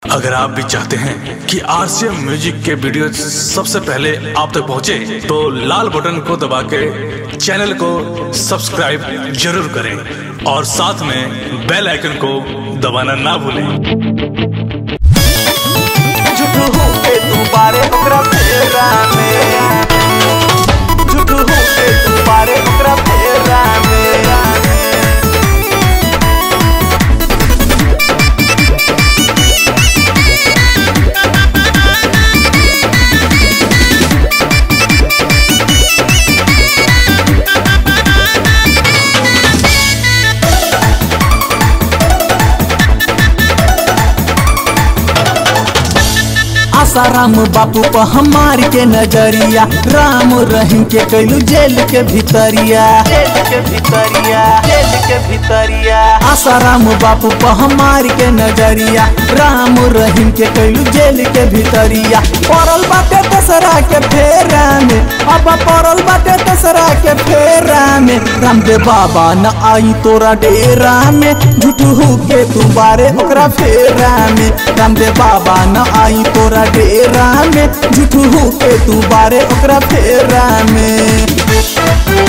अगर आप भी चाहते हैं कि आरसीएम म्यूजिक के वीडियो सबसे पहले आप तक पहुंचे, तो लाल बटन को दबा के चैनल को सब्सक्राइब जरूर करें और साथ में बेल आइकन को दबाना ना भूलें झूठू के तू बारे ओकरा फेरा में झूठू के तू बारे ओकरा फेरा में आसाराम बापू पर हमार के नजरिया राम रहीम के कैलू जेल के भीतरिया जेल के भीतरिया जेल के भीतरिया आसाराम बापू पर हमार के नजरिया राम रहीम के कैलू जेल के भीतरिया पड़ल बाटे दसरा के फेरा में अब पड़ल बाटे दसरा के फेरा में रामदेव बाबा न आई तोरा डेरा में झूठू के तू बारे ओकरा फेरा में रामदेव बाबा न आई तोरा डेरा में झूठू के तू बारे ओकरा फेरा में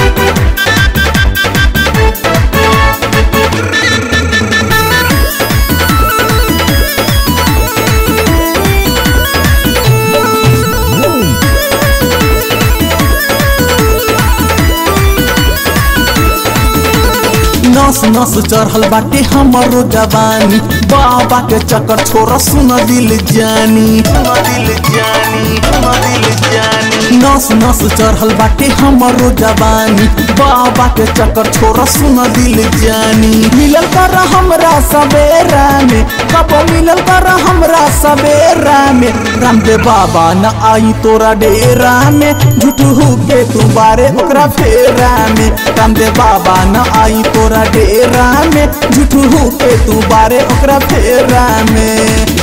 नस नस चढ़ल बाटे हमरो जवानी बाबा के चक्कर छोरा सुन दिल जानी सुन दिल जानी सुन दिल जानी नस नस चढ़ल बाटे हमरो जवानी बाबा के चक्कर छोरा सुन दिल जानी मिलल कर हमरा सवेरा में कब मिलल कर हमरा सवेरा में रामदेव बाबा न आई तोरा डेरा में झूठू के तू बारे ओकरा फेरा में रामदेव बाबा न आई तोरा डेरा में झूठू के तू बारे ओकरा फेरा में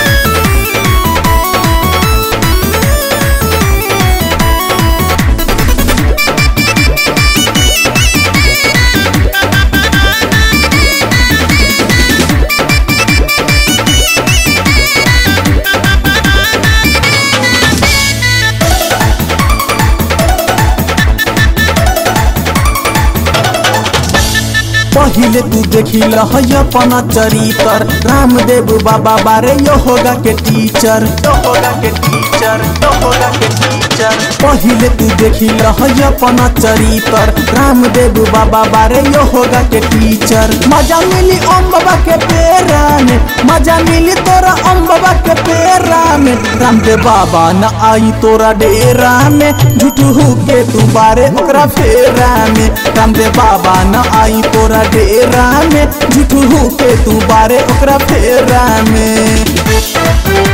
पहिले तू देखी लहय अपना चरितर रामदेव बाबा बारे यो होगा के टीचर यो होगा के टीचर यो होगा के टीचर पहिले तू देखी लहय अपना चरितर रामदेव बाबा बारे यो होगा के टीचर मजा मिली ओम बाबा के पेरा में मजा मिली तोरा ओम बाबा के पेरा में रामदेव बाबा न आई तोरा डेरा में झूठू के तू बारे ओकरा फेरा में रामदेव बाबा न आई तोरा डेरा में झूठू के तू बारे ओकरा फेरा में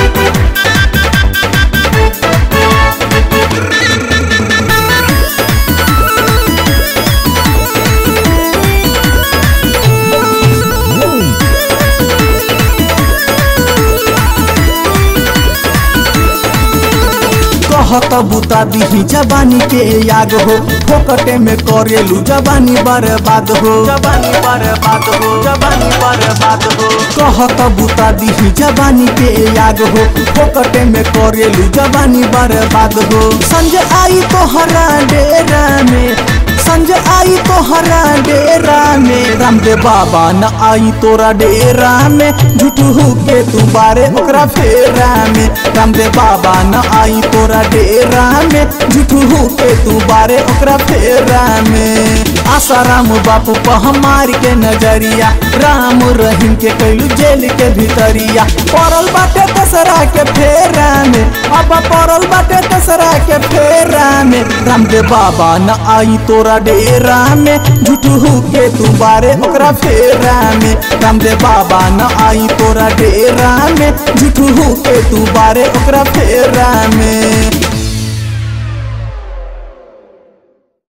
कहत बुता दिही जवानी के याग हो फोकटे में करेलू जवानी बर्बाद हो जवानी बर्बाद हो जवानी बर्बाद हो कहत बुता दिही जवानी के याग हो फोकटे में करेलू जवानी बर्बाद हो संजय आई तो हरा डेरा में संजय आई तो हरा डेरा में रामदेव बाबा न आई तोरा डेरा में झूठू के तू बारे ओकरा फेरा में रामदेव बाबा न आई तोरा डेरा में झूठू के तू बारे ओकरा फेरा में आसाराम बापू पर हमार के नजरिया राम रहीम के कैलू जेल के भीतरिया पड़ल बाटे दसरा के फेरा में अब पड़ल बाटे दसरा के फेरा में रामदेव बाबा न आई तोरा डेरा में झूठू के तू बारे ओकरा फेरा में रामदेव बाबा न आई तोरा डेरा में झूठू के तू बारे ओकरा फेरा में